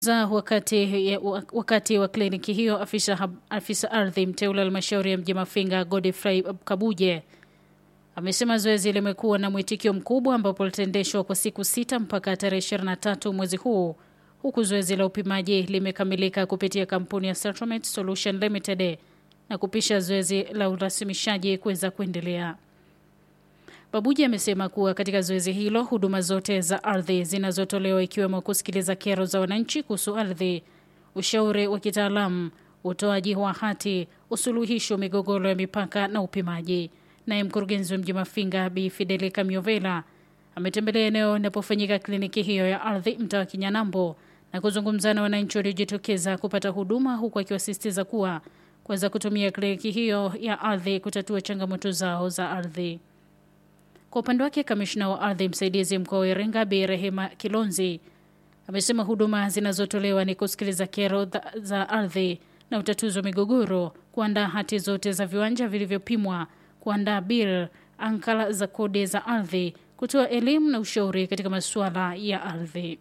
za wakati, wakati wa kliniki hiyo, afisa, afisa ardhi mteule halmashauri ya mji Mafinga Godfrey Kabuje amesema zoezi limekuwa na mwitikio mkubwa ambapo litaendeshwa kwa siku sita mpaka tarehe 23 mwezi huu, huku zoezi la upimaji limekamilika kupitia kampuni ya Settlement Solution Limited na kupisha zoezi la urasimishaji kuweza kuendelea. Babuji amesema kuwa katika zoezi hilo huduma zote za ardhi zinazotolewa ikiwemo kusikiliza kero za wananchi kuhusu ardhi, ushauri wa kitaalamu, utoaji wa hati, usuluhisho migogoro ya mipaka na upimaji. Naye mkurugenzi wa mji Mafinga Bi Fideli Kamiovela ametembelea eneo inapofanyika kliniki hiyo ya ardhi mtaa wa Kinyanambo na kuzungumza na wananchi waliojitokeza kupata huduma, huku akiwasisitiza kuwa kuweza kutumia kliniki hiyo ya ardhi kutatua changamoto zao za ardhi. Kwa upande wake, kamishna wa ardhi msaidizi mkoa wa Iringa Bi Rehema Kilonzi amesema huduma zinazotolewa ni kusikiliza kero za ardhi na utatuzi wa migogoro, kuandaa hati zote za viwanja vilivyopimwa, kuandaa bil ankala za kodi za ardhi, kutoa elimu na ushauri katika masuala ya ardhi.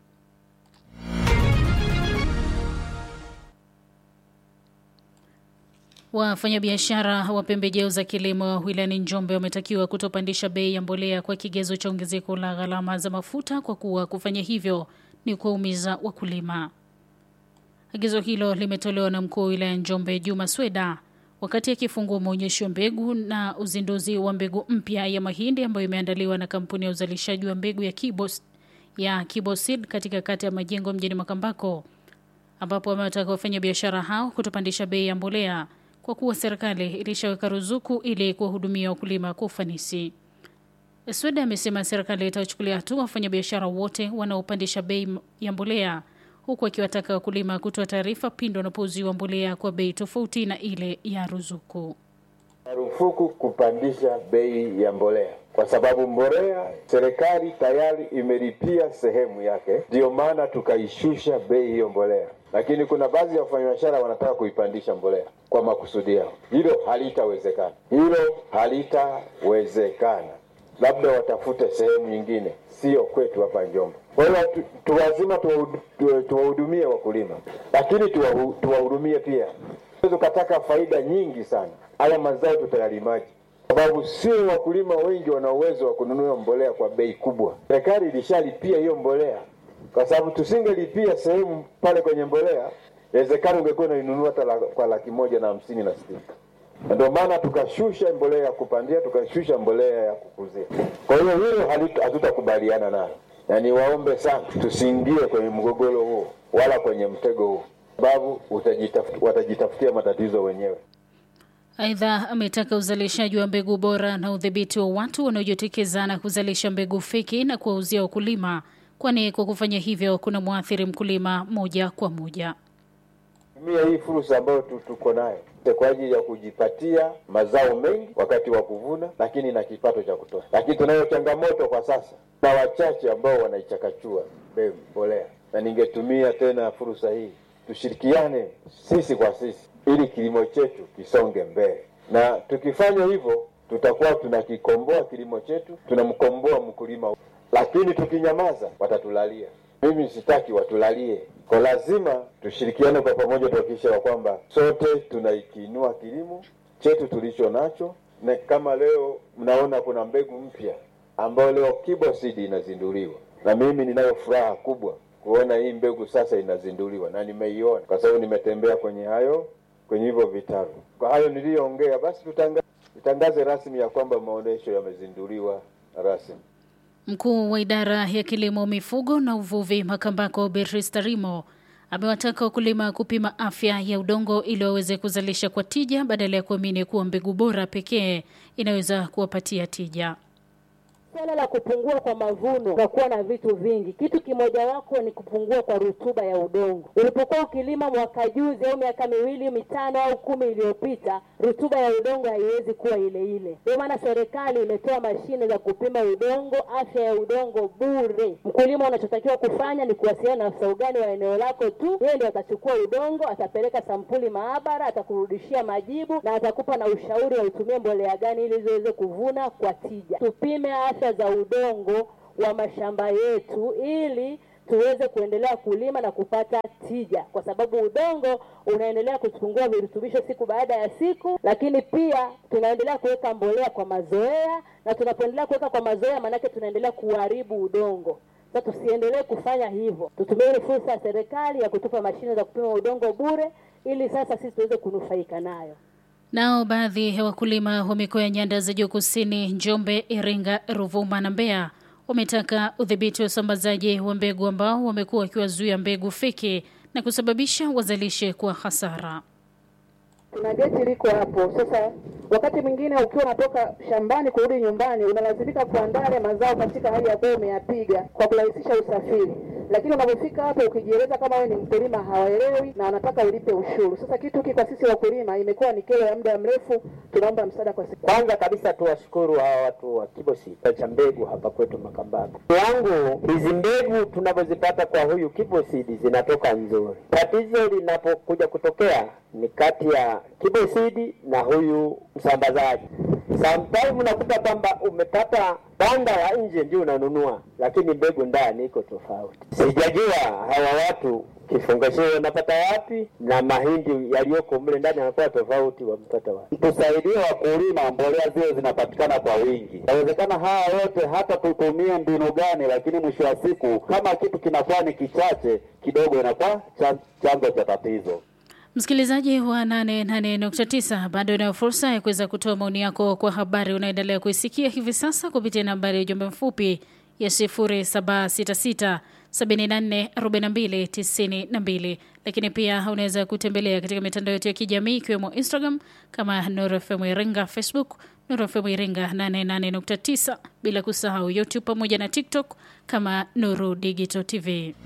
Wafanyabiashara wa pembejeo za kilimo wilayani Njombe wametakiwa kutopandisha bei ya mbolea kwa kigezo cha ongezeko la gharama za mafuta kwa kuwa kufanya hivyo ni kuwaumiza wakulima. Agizo hilo limetolewa na mkuu wa wilaya Njombe Juma Sweda wakati akifungua maonyesho ya mbegu na uzinduzi wa mbegu mpya ya mahindi ambayo imeandaliwa na kampuni ya uzalishaji wa mbegu ya Kibos, ya Kiboseed katika kata ya Majengo mjini Makambako, ambapo wamewataka wafanyabiashara hao kutopandisha bei ya mbolea kwa kuwa serikali ilishaweka ruzuku ili kuwahudumia wakulima kwa ufanisi. Sweda amesema serikali itawachukulia hatua wafanyabiashara wote wanaopandisha bei ya mbolea, huku akiwataka wakulima kutoa taarifa pindi wanapouziwa mbolea kwa bei tofauti na ile ya ruzuku. Marufuku kupandisha bei ya mbolea kwa sababu mbolea serikali tayari imelipia sehemu yake, ndiyo maana tukaishusha bei hiyo mbolea lakini kuna baadhi ya wafanyabiashara wanataka kuipandisha mbolea kwa makusudi yao. Hilo halitawezekana, hilo halitawezekana. Labda watafute sehemu nyingine, sio kwetu hapa Njombe. Kwa hiyo tu, tu lazima tuwahudumie tu, wakulima, lakini tuwahudumie pia. Ukataka faida nyingi sana, haya mazao tutayalimaji sababu sio wakulima wengi wana uwezo wa kununua mbolea kwa bei kubwa. Serikali ilishalipia hiyo mbolea kwa sababu tusingelipia sehemu pale kwenye mbolea, inawezekana ungekuwa unainunua hata la, kwa laki moja na hamsini na sitini. Ndio maana tukashusha mbolea ya kupandia, tukashusha mbolea ya kukuzia. Kwa hiyo hilo hatutakubaliana nalo, na niwaombe sana tusiingie kwenye mgogoro huo wala kwenye mtego huo, sababu watajitafutia matatizo wenyewe. Aidha, ametaka uzalishaji wa mbegu bora na udhibiti wa watu wanaojitokeza na kuzalisha mbegu feki na kuwauzia wakulima kwani kwa kufanya hivyo kuna mwathiri mkulima moja kwa moja. Tumia hii fursa ambayo tuko nayo kwa ajili ya kujipatia mazao mengi wakati wa kuvuna, lakini na kipato cha kutosha. Lakini tunayo changamoto kwa sasa na wachache ambao wanaichakachua mbegu mbolea, na ningetumia tena fursa hii tushirikiane sisi kwa sisi, ili kilimo chetu kisonge mbele, na tukifanya hivyo tutakuwa tunakikomboa kilimo chetu, tunamkomboa mkulima lakini tukinyamaza watatulalia. Mimi sitaki watulalie, kwa lazima tushirikiane kwa pamoja, tuhakikishe ya kwamba sote tunaikiinua kilimo chetu tulicho nacho, na kama leo mnaona kuna mbegu mpya ambayo leo Kiboseed inazinduliwa, na mimi ninayo furaha kubwa kuona hii mbegu sasa inazinduliwa, na nimeiona kwa sababu nimetembea kwenye hayo kwenye hivyo vitabu. Kwa hayo niliyoongea, basi tutangaze, tutangaze rasmi ya kwamba maonyesho yamezinduliwa rasmi. Mkuu wa idara ya kilimo, mifugo na uvuvi Makambako, Beatrice Tarimo amewataka wakulima kupima afya ya udongo ili waweze kuzalisha kwa tija badala ya kuamini kuwa mbegu bora pekee inaweza kuwapatia tija. Swala la kupungua kwa mavuno utakuwa na vitu vingi. Kitu kimoja wako ni kupungua kwa rutuba ya udongo. Ulipokuwa ukilima mwaka juzi au miaka miwili mitano au kumi iliyopita, rutuba ya udongo haiwezi kuwa ile ile. Ndio maana serikali imetoa mashine za kupima udongo, afya ya udongo bure. Mkulima unachotakiwa kufanya ni kuwasiliana na afisa ugani wa eneo lako tu, yeye ndio atachukua udongo, atapeleka sampuli maabara, atakurudishia majibu na atakupa na ushauri wa utumie mbolea gani ili ziweze kuvuna kwa tija. Tupime afya za udongo wa mashamba yetu ili tuweze kuendelea kulima na kupata tija, kwa sababu udongo unaendelea kupungua virutubisho siku baada ya siku, lakini pia tunaendelea kuweka mbolea kwa mazoea, na tunapoendelea kuweka kwa mazoea, maanake tunaendelea kuharibu udongo. Sasa tusiendelee kufanya hivyo, tutumie ile fursa ya serikali ya kutupa mashine za kupima udongo bure, ili sasa sisi tuweze kunufaika nayo. Nao baadhi ya wakulima wa mikoa ya nyanda za juu kusini, Njombe, Iringa, Ruvuma na Mbeya wametaka udhibiti wa usambazaji wa mbegu ambao wamekuwa wakiwazuia mbegu feki na kusababisha wazalishe kwa hasara. Kuna geti liko hapo. Sasa wakati mwingine ukiwa unatoka shambani kurudi nyumbani, unalazimika kuandaa yale mazao katika hali ambayo umeyapiga kwa kurahisisha usafiri, lakini unapofika hapo ukijieleza kama wewe ni mkulima, hawaelewi na wanataka ulipe ushuru. Sasa kitu hiki kwa sisi wakulima imekuwa ni kero ya muda mrefu, tunaomba msaada kwa siku. Kwanza kabisa tuwashukuru hawa watu wa Kibosi cha mbegu hapa kwetu Makambako. Wangu hizi mbegu tunavyozipata kwa huyu Kibosidi zinatoka nzuri. Tatizo linapokuja kutokea ni kati ya Kibosidi na huyu msambazaji. Sometimes unakuta kwamba umepata banda la nje ndio unanunua, lakini mbegu ndani iko tofauti. Sijajua hawa watu kifungashio wanapata wapi na mahindi yaliyoko mle ndani yanakuwa tofauti, wamepata wapi? Tusaidie wakulima, mbolea zile zinapatikana kwa wingi. Inawezekana haya yote hata tutumie mbinu gani, lakini mwisho wa siku kama kitu kinakuwa ni kichache kidogo, inakuwa chanzo cha tatizo. Msikilizaji wa 88.9 bado inayo fursa ya kuweza kutoa maoni yako kwa habari unaendelea kuisikia hivi sasa kupitia nambari ya ujumbe mfupi ya 0766 744292 lakini pia unaweza kutembelea katika mitandao yetu ya kijamii ikiwemo Instagram kama Nuru FM Iringa, Facebook Nuru FM Iringa 88.9, bila kusahau YouTube pamoja na TikTok kama Nuru Digital TV.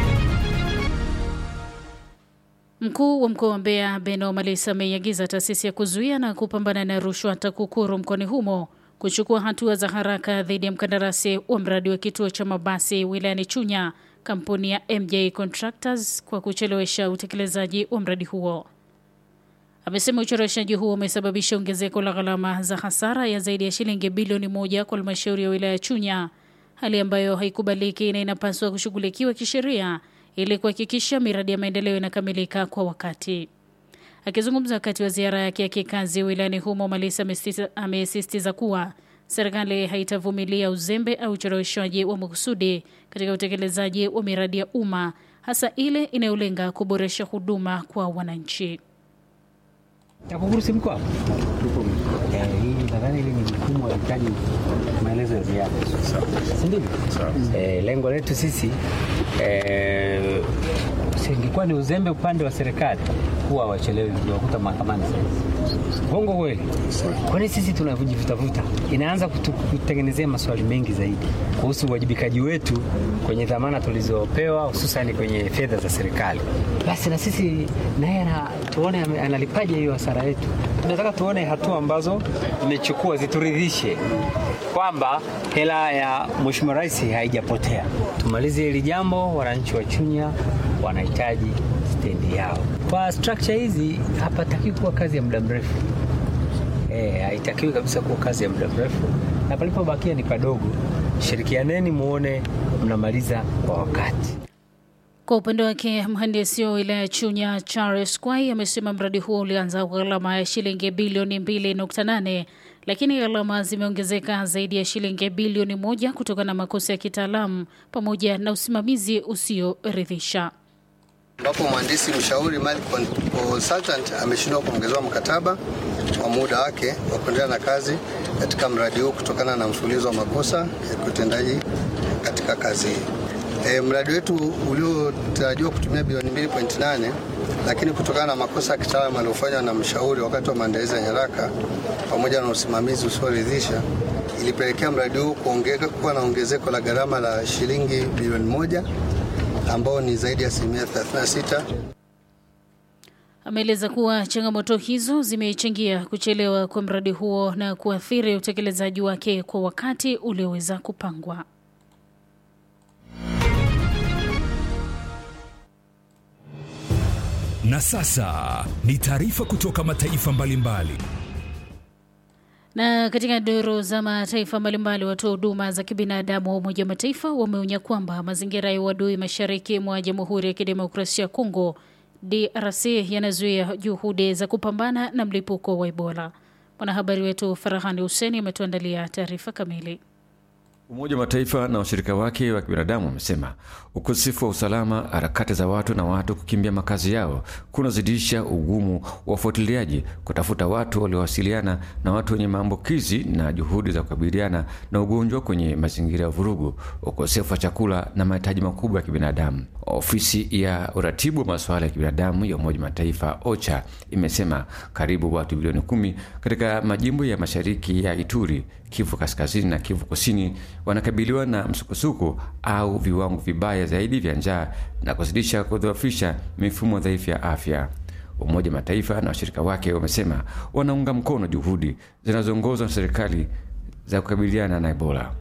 Mkuu wa mkoa wa Mbeya Beno Malisa ameiagiza taasisi ya kuzuia na kupambana na rushwa TAKUKURU mkoani humo kuchukua hatua za haraka dhidi ya mkandarasi wa mradi wa kituo cha mabasi wilayani Chunya, kampuni ya MJ Contractors kwa kuchelewesha utekelezaji wa mradi huo. Amesema ucheleweshaji huo umesababisha ongezeko la gharama za hasara ya zaidi ya shilingi bilioni moja kwa halmashauri ya wilaya ya Chunya, hali ambayo haikubaliki na inapaswa kushughulikiwa kisheria ili kuhakikisha miradi ya maendeleo inakamilika kwa wakati. Akizungumza wakati wa ziara yake ya kikazi wilayani humo, Malisa amesisitiza kuwa serikali haitavumilia uzembe au ucheleweshwaji wa makusudi katika utekelezaji wa miradi ya umma, hasa ile inayolenga kuboresha huduma kwa wananchi. TAKUKURU si mko hapo? Eh, hii nadhani hili ni jukumu linahitaji maelezo ya ziada, si ndivyo? Eh, lengo letu sisi eh, singekuwa ni uzembe upande wa serikali huwa wachelewi wakuta mahakamani Bongo kweli. Kwani sisi tunavujivutavuta, inaanza kutu- kutengenezea maswali mengi zaidi kuhusu uwajibikaji wetu kwenye dhamana tulizopewa, hususani kwenye fedha za serikali. Basi na sisi naye ana- tuone ame- analipaje hiyo hasara yetu. Tunataka tuone hatua ambazo imechukua zituridhishe kwamba hela ya Mheshimiwa Rais haijapotea. Tumalize hili jambo, wananchi wa Chunya wanahitaji stendi yao. Kwa structure hizi hapatakiwi kuwa kazi ya muda mrefu. Eh, haitakiwi kabisa kuwa kazi ya muda mrefu, na palipobakia ni padogo. Shirikianeni muone mnamaliza kwa wakati. Kwa upande wake mhandisi wa wilaya ya Chunya Charles Kwai amesema mradi huo ulianza kwa gharama ya shilingi bilioni 2.8 lakini gharama zimeongezeka zaidi ya shilingi bilioni moja kutokana na makosa ya kitaalamu pamoja na usimamizi usioridhisha. ambapo mhandisi mshauri Mali Consultant ameshindwa kuongezewa mkataba wa muda wake wa kuendelea na kazi katika mradi huu kutokana na mfululizo wa makosa ya kiutendaji katika kazi hii. E, mradi wetu uliotarajiwa kutumia bilioni 2.8 lakini kutokana na makosa ya kitaalamu aliyofanywa na mshauri wakati wa maandalizi ya nyaraka pamoja na usimamizi usioridhisha ilipelekea mradi huu kuongeka- kuwa na ongezeko la gharama la shilingi bilioni moja ambao ni zaidi ya asilimia 36. Ameeleza kuwa changamoto hizo zimechangia kuchelewa kwa mradi huo na kuathiri utekelezaji wake kwa wakati ulioweza kupangwa. Na sasa ni taarifa kutoka mataifa mbalimbali. Na katika duru za mataifa mbalimbali, watoa huduma za kibinadamu wa Umoja wa Mataifa wameonya kwamba mazingira ya uadui mashariki mwa Jamhuri ya Kidemokrasia ya Kongo DRC yanazuia juhudi za kupambana na mlipuko wa Ebola. Mwanahabari wetu Farahani Huseni ametuandalia taarifa kamili. Umoja wa Mataifa na washirika wake wa kibinadamu wamesema ukosefu wa usalama, harakati za watu na watu kukimbia makazi yao kunazidisha ugumu wa ufuatiliaji, kutafuta watu waliowasiliana na watu wenye maambukizi na juhudi za kukabiliana na ugonjwa kwenye mazingira ya vurugu, ukosefu wa chakula na mahitaji makubwa ya kibinadamu. Ofisi ya uratibu wa masuala ya kibinadamu ya Umoja wa Mataifa OCHA imesema karibu watu bilioni kumi katika majimbo ya mashariki ya Ituri, Kivu Kaskazini na Kivu Kusini wanakabiliwa na msukosuko au viwango vibaya zaidi vya njaa na kuzidisha kudhoofisha mifumo dhaifu ya afya. Umoja wa Mataifa na washirika wake wamesema wanaunga mkono juhudi zinazoongozwa na serikali za kukabiliana na Ebola.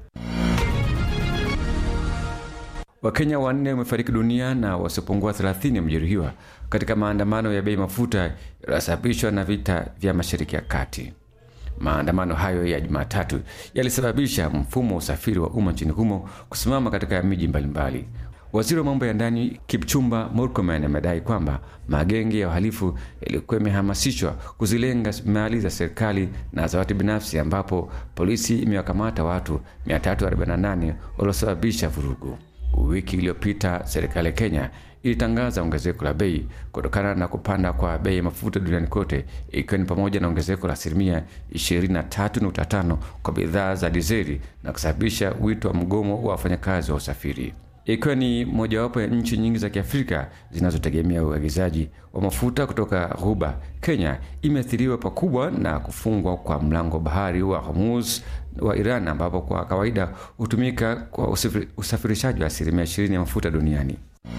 Wakenya wanne wamefariki dunia na wasiopungua 30 wamejeruhiwa katika maandamano ya bei mafuta yaliyosababishwa na vita vya Mashariki ya Kati. Maandamano hayo ya Jumatatu yalisababisha mfumo wa usafiri wa umma nchini humo kusimama katika miji mbalimbali. Waziri wa mambo ya ndani Kipchumba Murkomen amedai kwamba magenge ya uhalifu yalikuwa yamehamasishwa kuzilenga mali za serikali na za watu binafsi, ambapo polisi imewakamata watu 348 waliosababisha vurugu. Wiki iliyopita serikali ya Kenya ilitangaza ongezeko la bei kutokana na kupanda kwa bei ya mafuta duniani kote, ikiwa ni pamoja na ongezeko la asilimia 23.5 kwa bidhaa za dizeli na kusababisha wito wa mgomo wa wafanyakazi wa usafiri. Ikiwa ni mojawapo ya nchi nyingi za Kiafrika zinazotegemea uagizaji wa mafuta kutoka Ghuba, Kenya imeathiriwa pakubwa na kufungwa kwa mlango bahari wa Hormuz wa Iran, ambapo kwa kawaida hutumika kwa usafirishaji wa asilimia 20 ya mafuta duniani.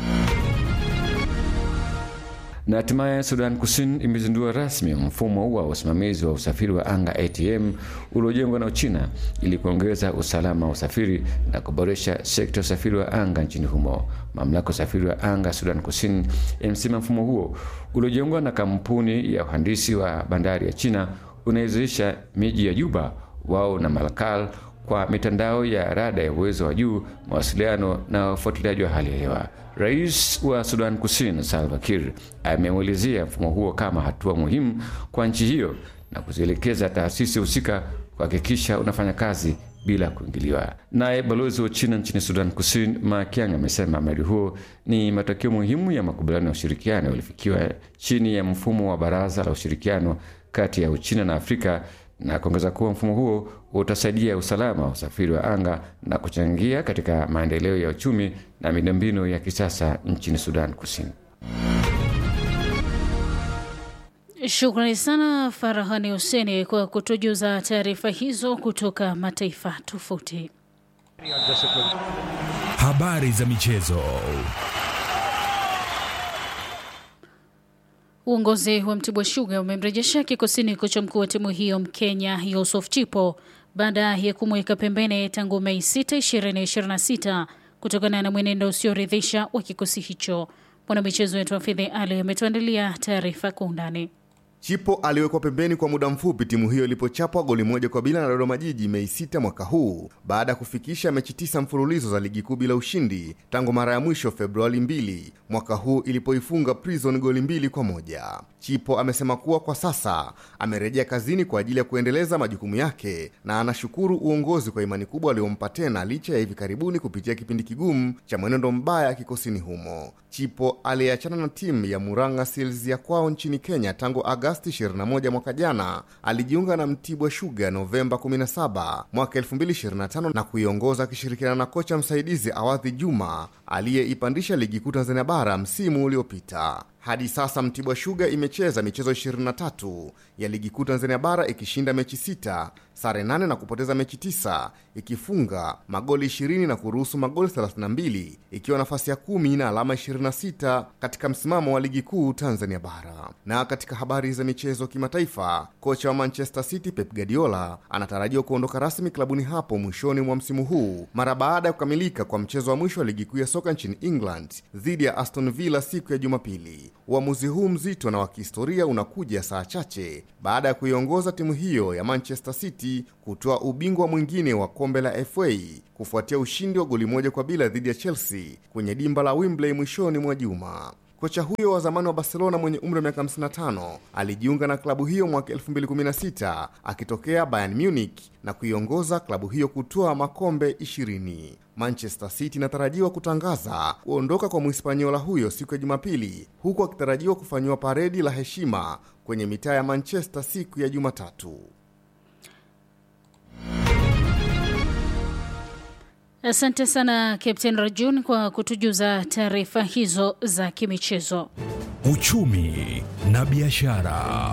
Na hatimaye Sudan Kusini imezindua rasmi mfumo wa usimamizi wa usafiri wa anga ATM uliojengwa na Uchina ili kuongeza usalama wa usafiri na kuboresha sekta ya usafiri wa anga nchini humo. Mamlaka ya usafiri wa anga Sudan Kusini imesema mfumo huo uliojengwa na kampuni ya uhandisi wa bandari ya China unawezesha miji ya Juba, Wau na Malakal kwa mitandao ya rada ya uwezo wa juu, mawasiliano na ufuatiliaji wa hali ya hewa. Rais wa Sudan Kusini Salva Kiir ameuelezea mfumo huo kama hatua muhimu kwa nchi hiyo na kuzielekeza taasisi husika kuhakikisha unafanya kazi bila kuingiliwa. Naye balozi wa China nchini Sudan Kusini Ma Kiang amesema mradi huo ni matokeo muhimu ya makubaliano ya ushirikiano yaliyofikiwa chini ya mfumo wa Baraza la Ushirikiano kati ya Uchina na Afrika na kuongeza kuwa mfumo huo utasaidia usalama wa usafiri wa anga na kuchangia katika maendeleo ya uchumi na miundombinu ya kisasa nchini Sudan Kusini. Shukrani sana Farahani Huseni kwa kutujuza taarifa hizo kutoka mataifa tofauti. Habari za michezo. Uongozi wa Mtibwa Sugar umemrejesha kikosini kocha mkuu wa timu hiyo Mkenya Yusuf Chipo baada ya kumweka pembeni tangu Mei 6, 2026 kutokana na mwenendo usioridhisha wa kikosi hicho. Mwanamichezo wetu Hafidhi Ali ametuandalia taarifa kwa undani. Chipo aliwekwa pembeni kwa muda mfupi timu hiyo ilipochapwa goli moja kwa bila na Dodoma Jiji Mei 6 mwaka huu baada ya kufikisha mechi tisa mfululizo za ligi kuu bila ushindi tangu mara ya mwisho Februari 2 mwaka huu ilipoifunga Prison goli mbili kwa moja. Chipo amesema kuwa kwa sasa amerejea kazini kwa ajili ya kuendeleza majukumu yake na anashukuru uongozi kwa imani kubwa waliompa tena licha ya hivi karibuni kupitia kipindi kigumu cha mwenendo mbaya kikosini humo. Chipo aliyeachana na timu ya Murang'a Seals ya kwao nchini Kenya tangu Agasti 21 mwaka jana, alijiunga na Mtibwa Sugar Novemba 17 mwaka 2025 na kuiongoza akishirikiana na kocha msaidizi Awadhi Juma aliyeipandisha ligi kuu Tanzania bara msimu uliopita. Hadi sasa Mtibwa Sugar imecheza michezo 23 ya ligi kuu Tanzania bara ikishinda mechi sita, sare nane na kupoteza mechi tisa, ikifunga magoli 20 na kuruhusu magoli 32, ikiwa nafasi ya kumi na alama 26 katika msimamo wa ligi kuu Tanzania bara. Na katika habari za michezo kimataifa, kocha wa Manchester City Pep Guardiola anatarajiwa kuondoka rasmi klabuni hapo mwishoni mwa msimu huu mara baada ya kukamilika kwa mchezo wa mwisho wa ligi kuu ya soka nchini England dhidi ya Aston Villa siku ya Jumapili. Uamuzi huu mzito na wa kihistoria unakuja saa chache baada ya kuiongoza timu hiyo ya Manchester City kutoa ubingwa mwingine wa kombe la FA kufuatia ushindi wa goli moja kwa bila dhidi ya Chelsea kwenye dimba la Wembley mwishoni mwa juma. Kocha huyo wa zamani wa Barcelona mwenye umri wa miaka 55 alijiunga na klabu hiyo mwaka 2016 akitokea Bayern Munich na kuiongoza klabu hiyo kutoa makombe 20. Manchester City inatarajiwa kutangaza kuondoka kwa Mhispaniola huyo siku ya Jumapili, huku akitarajiwa kufanyiwa paredi la heshima kwenye mitaa ya Manchester siku ya Jumatatu. Asante sana Captain Rajun kwa kutujuza taarifa hizo za kimichezo. Uchumi na biashara.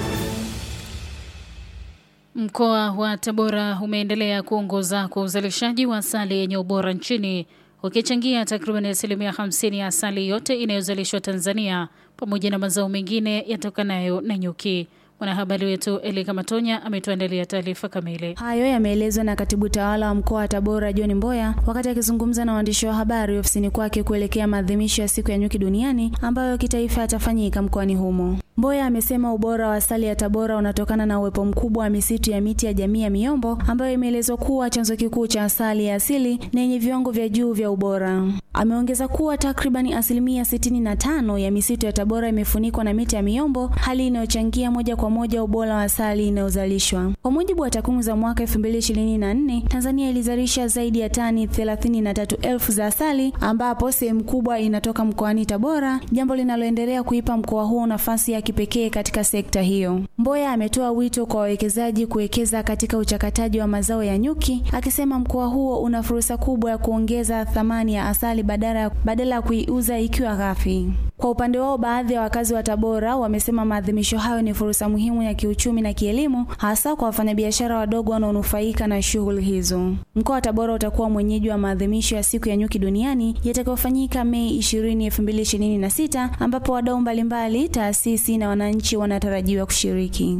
Mkoa wa Tabora umeendelea kuongoza kwa uzalishaji wa asali yenye ubora nchini ukichangia takriban asilimia 50 ya asali yote inayozalishwa Tanzania pamoja na mazao mengine yatokanayo na nyuki. Mwanahabari wetu Elika Matonya ametuandalia taarifa kamili. Hayo yameelezwa na katibu tawala wa mkoa wa Tabora John Mboya wakati akizungumza na waandishi wa habari ofisini kwake kuelekea maadhimisho ya siku ya nyuki duniani ambayo kitaifa yatafanyika mkoani humo. Mboya amesema ubora wa asali ya Tabora unatokana na uwepo mkubwa wa misitu ya miti ya jamii ya miombo ambayo imeelezwa kuwa chanzo kikuu cha asali ya asili na yenye viwango vya juu vya ubora. Ameongeza kuwa takribani asilimia 65 ya misitu ya Tabora imefunikwa na miti ya miombo, hali inayochangia moja kwa moja ubora wa asali inayozalishwa. Kwa mujibu wa takwimu za mwaka 2024, Tanzania ilizalisha zaidi ya tani 33,000 za asali ambapo sehemu kubwa inatoka mkoani Tabora, jambo linaloendelea kuipa mkoa huo nafasi ya kipekee katika sekta hiyo. Mboya ametoa wito kwa wawekezaji kuwekeza katika uchakataji wa mazao ya nyuki, akisema mkoa huo una fursa kubwa ya kuongeza thamani ya asali badala badala ya kuiuza ikiwa ghafi. Kwa upande wao, baadhi ya wakazi wa Tabora wamesema maadhimisho hayo ni fursa muhimu ya kiuchumi na kielimu, hasa kwa wafanyabiashara wadogo wanaonufaika na shughuli hizo. Mkoa wa Tabora utakuwa mwenyeji wa maadhimisho ya siku ya nyuki duniani yatakayofanyika Mei 20, 2026 ambapo wadau mbalimbali, taasisi na wananchi wanatarajiwa kushiriki.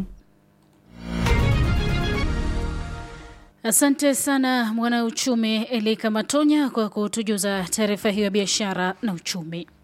Asante sana mwanauchumi Elika Matonya kwa kutujuza taarifa hiyo ya biashara na uchumi.